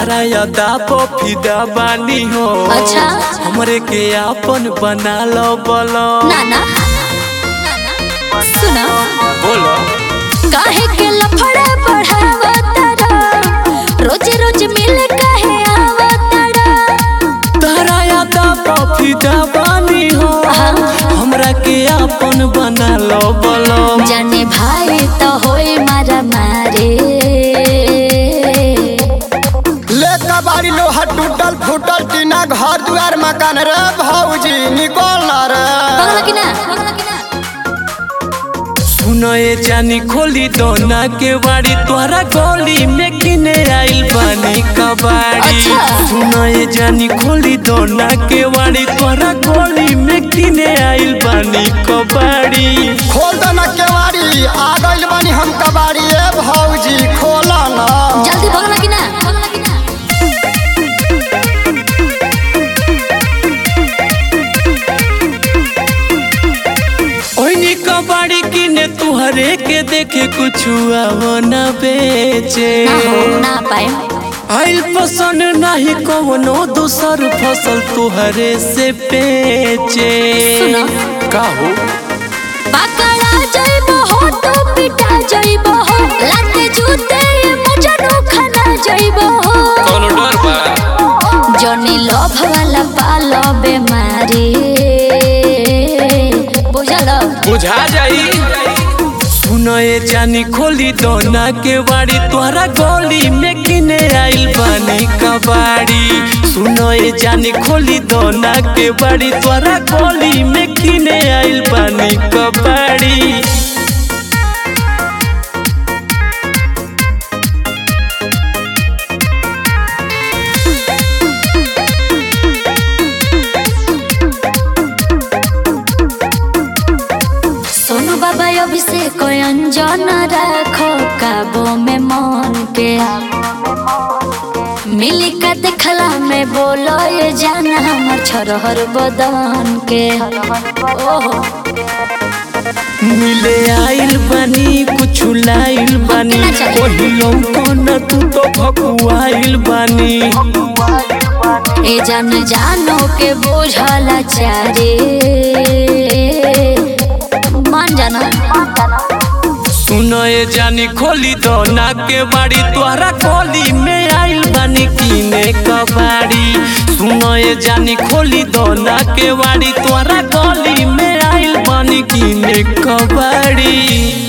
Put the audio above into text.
तारा यादा फिदा बानी हो अच्छा। हमरे के आपन बना लो बोलो नाना सुना बोलो काहे के लफड़ा बढ़ावा तारा रोज रोज मिल काहे आवा तारा तारा यादा फिदा बानी हो हमरा के आपन बना लो बोलो जाने भाई तो होए मारा मारे ले कबाड़ी लोहा टूटल फूटल टीना घर दुआर मकान रे भौजी निकल ना रे बगला की ना बगला की ना सुनो ये जानी खोली दोना के बाड़ी तोहरा गोली में किने आइल बानी कबाड़ी अच्छा। सुनो ये जानी खोली दोना के बाड़ी तोहरा गोली में किने आइल बानी कबाड़ी खोल दो ना केवाड़ी आ गइल बानी हम कबाड़ी ए भौजी खोला ना जल्दी बगला की ना बगला की ना ओइनी कबाड़ी किने तुहरे के देखे कुछ आवो न बेचे ना हो ना पाए आइल पसंद नहीं कवनो दूसर फसल तुहरे से बेचे सुनो। का हो पकड़ा जाइबो हो तो पिटा जाइबो हो लाते जूते ये मुझे खाना जाइबो हो कोनो डर बा जनी लोभ वाला पालो बेमारी बुझल बुझा जाई सुनो ये जानी खोली दोना के बाड़ी तोहरा गोली में किने आइल बानी कबाड़ी सुनो ये जानी खोली दोना के बाड़ी तोहरा गोली में किने आइल बानी कबाड़ी सोनू बाबा अभिषेक अंजन राखो काबो में मन के मिली का देखला में बोलो ये जाना हमर छोरहर बदन के ओहो मिले आइल बानी कुछ लाइल बानी केना चली? ओहिलो कोन तू तो भकुआइल बानी ए जान जानो के बोझला चारे मान जाना सुनो ये जानी खोली दोना के बाड़ी तोहरा गोली में आइल बानी कीने कबाड़ी सुनो ये जानी खोली दोना के बाड़ी तोहरा गोली में आइल बानी कीने कबाड़ी